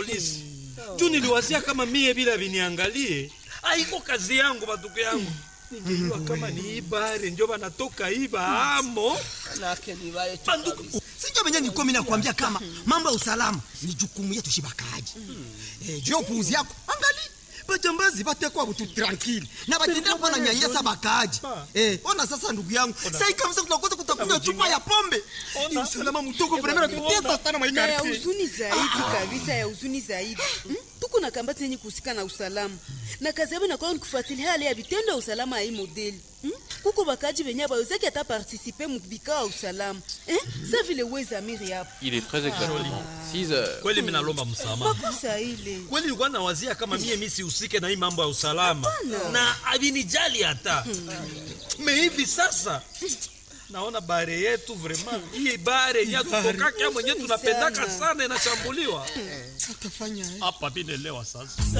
polisi juu niliwazia kama mie bila viniangalie aiko kazi yangu batuku yangu ningejua kama ni ibare njo banatoka iba amo Manake ni wale tu banduku sinjo venye nilikuwa mimi nakwambia kama mambo ya usalama ni jukumu yetu shibakaji eh, juu ya upuuzi yako angali bajambazi batekwa butu tranquille na batendea kuwa na nyanyasa bakaji eh, ona sasa ndugu yangu sai kabisa kutakosa kutakunywa chupa ya pombe ni usalama mtoko vremena tutesa sana na ya maikarti huzuni zaidi kabisa ya huzuni zaidi Hmm? tuko na kambati yenye kuhusika na usalama na kazi yabo inakuwa ni kufuatilia hali ya vitendo ya usalama ya hii modeli Hmm? kuko bakaji venye bawezaki hata partisipe mubikao ya usalama Eh? sa vile wezamiri hapo Il est très exactement 6 heures. kweli minalomba msamaha makosa ile kweli nilikuwa nawazia kama mie mi sihusike na hii mambo ya usalama na avinijali hata me hivi sasa naona bare yetu vraiment hii bare yenye tutokaka mwenye tunapendaka sana inashambuliwa hapa vinelewa sasa